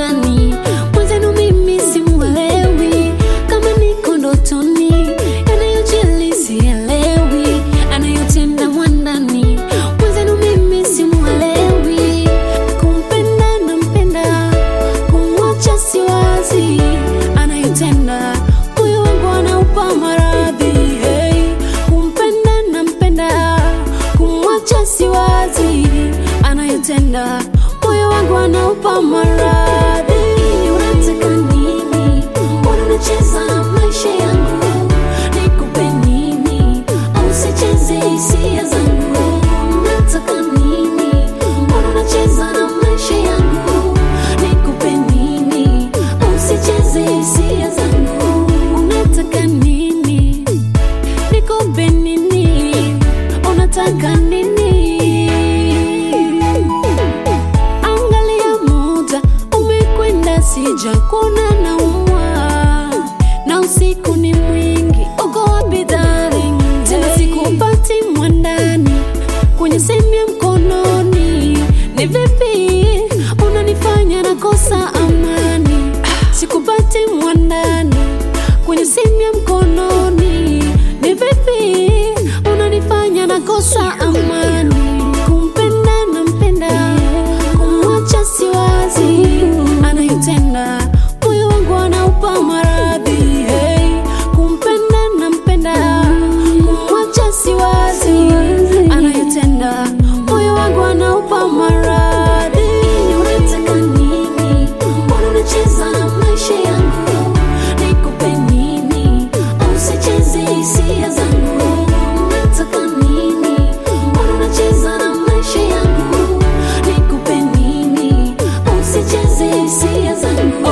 mwandani mwenzenu mimi simuelewi kama niko ndotoni yanayojili sielewi anayotenda mwandani mwenzenu mimi simuelewi kumpenda nampenda kumwacha siwazi anayotenda moyo wangu anaupa maradhi hey. kumpenda nampenda kumwacha siwazi anayotenda moyo wangu anaupa maradhi unataka nini mbona unacheza na maisha yangu nikupe nini au sicheze hisia zangu unataka nini mbona unacheza na maisha yangu nikupe nini au sicheze hisia zangu unataka nini nikupe nini unataka nini angalia muda umekwenda sija kuna naumwa na usiku ni mwingi uko wapi darling tena sikupati mwandani kwenye simu ya mkononi ni vipi unanifanya nakosa amani sikupati mwandani kwenye simu ya mkononi ni vipi unanifanya nakosa amani kumpenda nampenda kumwacha siwazi anayotenda moyo wangu anaupa maradhi hey. kumpenda nampenda kumwacha siwazi anayotenda moyo wangu anaupa maradhi unataka nini mbona unacheza na maisha yangu nikupe nini au sicheze hisia zangu unataka nini mbona unacheza na maisha yangu nikupe nini au sicheze hisia zangu